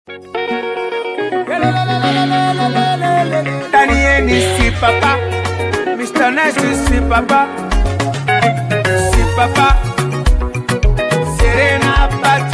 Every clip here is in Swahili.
Daniel si papa, Mr. Nice si papa, si papa, Serena Pat.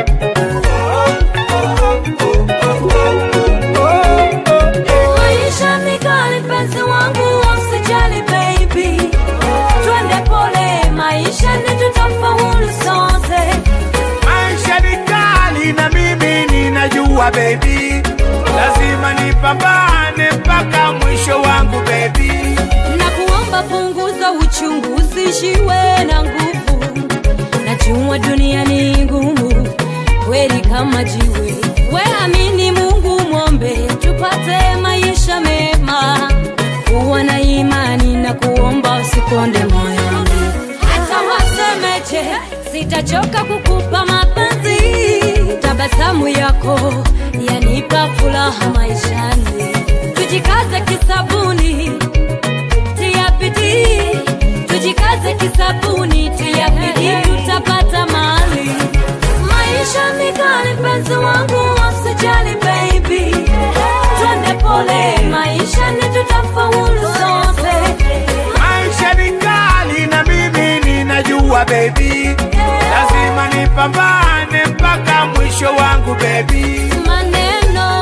Maisha ni kali mpenzi wangu, usijali baby, twende pole, maisha ni tutafaulu sote. Maisha ni kali na mimi ninajua baby, lazima nipambane mpaka mwisho wangu baby. na kuomba punguza uchungu, usishiwe na nguvu. Najua dunia ni ngumu kweli kama jiwe, we amini Mungu, mwombe tupate maisha mema. Kuwa na imani na kuomba, usikonde moyoni. Hata wasemeje, sitachoka kukupa mapenzi. Tabasamu yako yanipa furaha maishani. Tujikaze kisabuni tia bidii, tujikaze kisabuni, tia bidii, tutapata mali. Maisha ni kali, mpenzi wangu, usijali baby, twende pole, maisha ni tutafaulu sote. Maisha ni kali na mimi ninajua baby, lazima nipambane mpaka mwisho wangu baby. Maneno,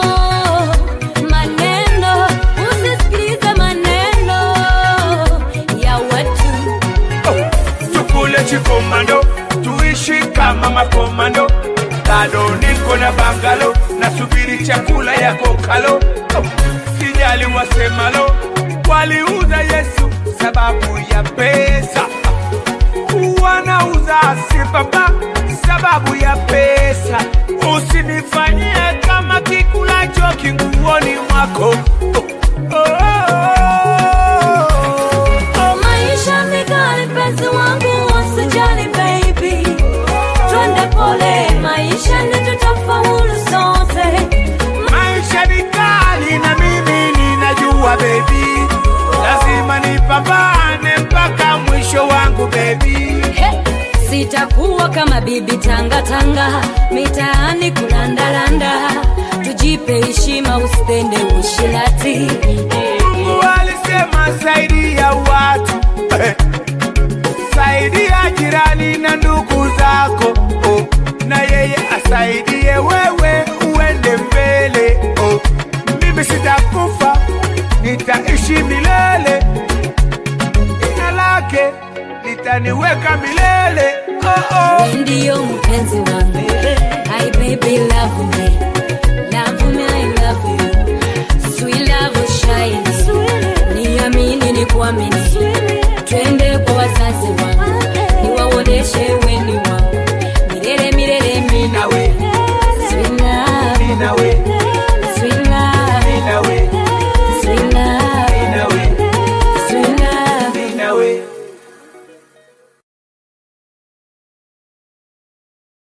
maneno, usisikilize maneno ya watu. tukule chikomando tuishi kama makomando bado niko na bangalo nasubiri chakula yako kalo sijali wasemalo waliuza yesu sababu ya pesa wanauza sipapa sababu ya pesa usinifanyie kama kikulacho kinguoni mwako oh, oh, oh, oh. Maisha ni kali, mpenzi wangu, usijali baby, twende pole, maisha ni tutafaulu sote. Maisha ni kali na mimi ninajua baby, lazima nipambane mpaka mwisho wangu baby. He, sitakuwa kama bibi tanga tanga mitaani kulandalanda